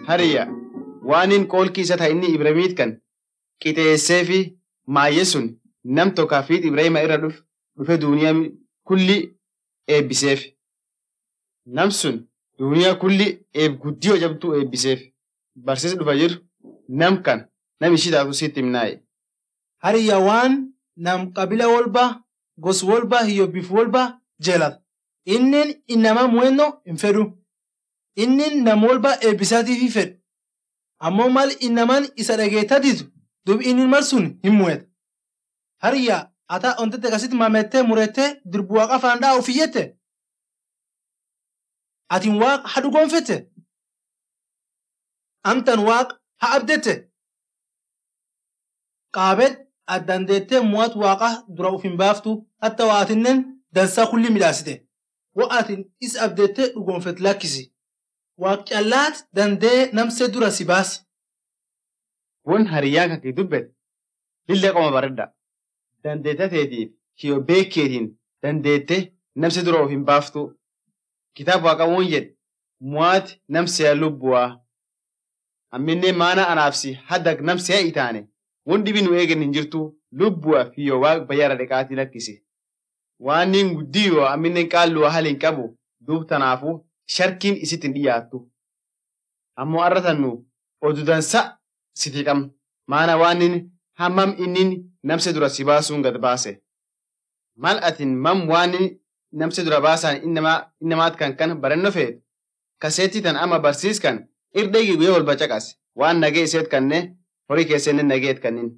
Hariyya waanin qoolki isa ta inni Ibrahimiit kan qixeessee fi maayye sun nam tokkaa fi Ibrahima irra dhufe duuniyaa kulli eebbiseef. Nam sun duuniyaa kulli eeb guddiyoo jabduu eebbiseef. Barsiisa dhufa jiru nam kan nam ishii taatu sitti himnaaye. Hariyya waan nam qabila wolba gos wolba hiyyobbiif wolba jeelata. Innin inama mu'ennoo hin fedhu. Innin nam wolba eebbisaatiif fedhu. Ammoo mal inaman isa dhageetta didu dub inni mal sun hin mu'eta. Hariyya ata ontette kasitti mamettee murettee dirbu waaqa faandaa ofiyyette. Atin waaqa ha dhugoonfette. Amtan waaqa ha abdette. Qaabed addandeettee mu'at waaqa dura uf hin baaftu hatta waatinnen dansaa kulli midhaasite. Wa'atin is abdeettee dhugoonfet lakkisi. Waaq callaat dandee namsee dura si baasi. Won hariyyaan kan kee dubbate lillee qoma baredda. Dandeetta teetiif kiyoo beekeetiin dandeettee namsi dura of hin baaftu. Kitaaba waaqa woon jedhe mu'aati namsiyaa lubbuwaa. Amminnee maana anaafsi hadda namsiyaa itaane won dhibi nu eegen hin jirtu lubbuwaa fi yoo waaqa bayyaara dhiqaatii lakkisi. Waan niin guddiyoo amminneen qaalluwaa hali hin qabu duub tanaafuu sharkiin isitti hin dhiyaattu. Ammoo arratannu odu dansa sitii qabna. Maana waan inni hammam inni namse dura si baasuun gad baase. Mal atin mam waan namse dura baasaan innamaat kan kan barannoo feetu. Kaseetti tan ama barsiiskan irdheegi guyyaa wal bacaqas waan nagee iseet kanne horii keessatti nageet kannin.